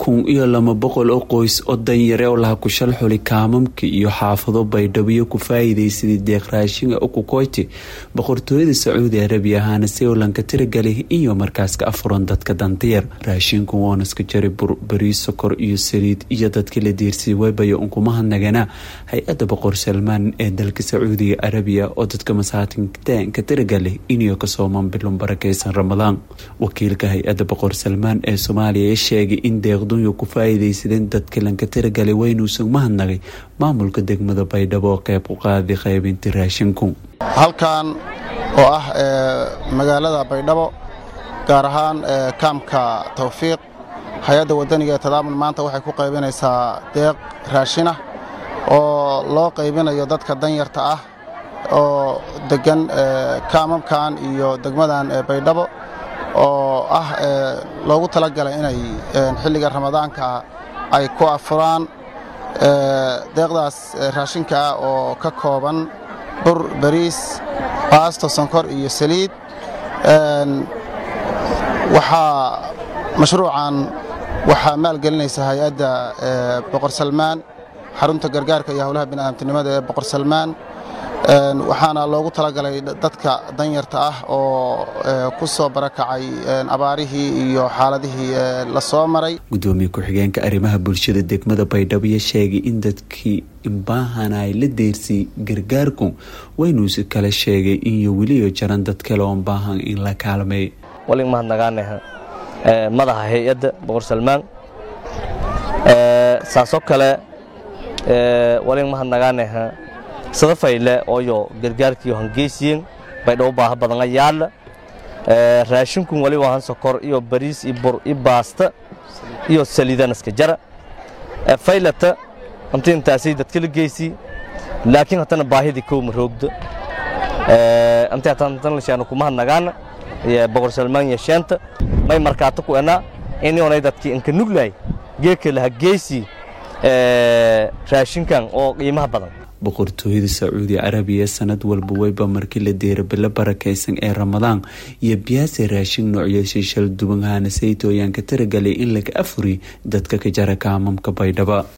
kun iyo laba boqol oo qoys oo danyare oo laha kushal xuli kaamamka iyo xaafado baydhabo ku faa'iidaysaday deeq raashinga ukukoyti boqortooyada sacuudi arabiya ahaana sewlanka tiragali iyo markaaska afuran dadka dantayar raashinku woonaska jari bariis sokor iyo saliid iyo dadka la diirsay webaya unkumahadnagana hay-adda boqor salmaan ee dalka sacuudiga arabiya oo dadka masaatinka tiragali inay kasoomaan bilon barakeysan ramadaan wakiilka hay-adda boqor salmaan ee soomaaliya sheegay in deeqdunya ku faa'iidaysadeen dadka lanka tiragalay waynuusan mahadnagay maamulka degmada baydhabo oo qeyb u qaaday qaybinta raashinku halkan oo ah magaalada baydhabo gaar ahaan kaamka tawfiiq hay-adda wadaniga ee tadaamun maanta waxay ku qaybinaysaa deeq raashinah oo loo qaybinayo dadka danyarta ah oo degan kaamamkan iyo degmadan baydhabo oo ah loogu talagalay inay xilliga ramadaanka ay ku afuraan deeqdaas raashinka ah oo ka kooban bur bariis baasto sonkor iyo saliid waxaa mashruucan waxaa maalgelinaysa hay-adda boqor salmaan xarunta gargaarka iyo howlaha bini'aadamtinimada ee boqor salmaan waxaana loogu talagalay dadka danyarta ah oo ku soo barakacay abaarihii iyo xaaladihii la soo maray gudoomiye ku-xigeenka arrimaha bulshada degmada baydhabo sheegay in dadkii imbaahan ay la deersay gargaarku waynuusi kale sheegay inyo weliyo jaran dad kale oon baahan in la kaalmay walin mahadnagaanaha madaxa hay-adda boqor salmaan saasoo kale walin mahadnagaanaha sadafayle ooyo gargaarkiyo hangeysiyen baydhabo baaha badanga yaalla raashinkun wali wahan sokor iyo bariis iyo bur iyo baasta iyo saliidanaska jara faylata anta intaasay dadkala geysi laakiin hatana baahidii kowma roogda anta hatan lashaana kumahadnagaana boqor salmaan yesheenta may markaata ku enaa inionay dadkii inka nuglay geeka laha geysi raashinkan oo qiimaha badan boqortooyada sacuudi carabiya sanad walba weyba markii la deera bilo barakeysan ee ramadaan iyo biyaase raashin noocyashay shal duwan haana saytooyaanka taragalay in laga afuri dadka ka jara kaamamka baydhaba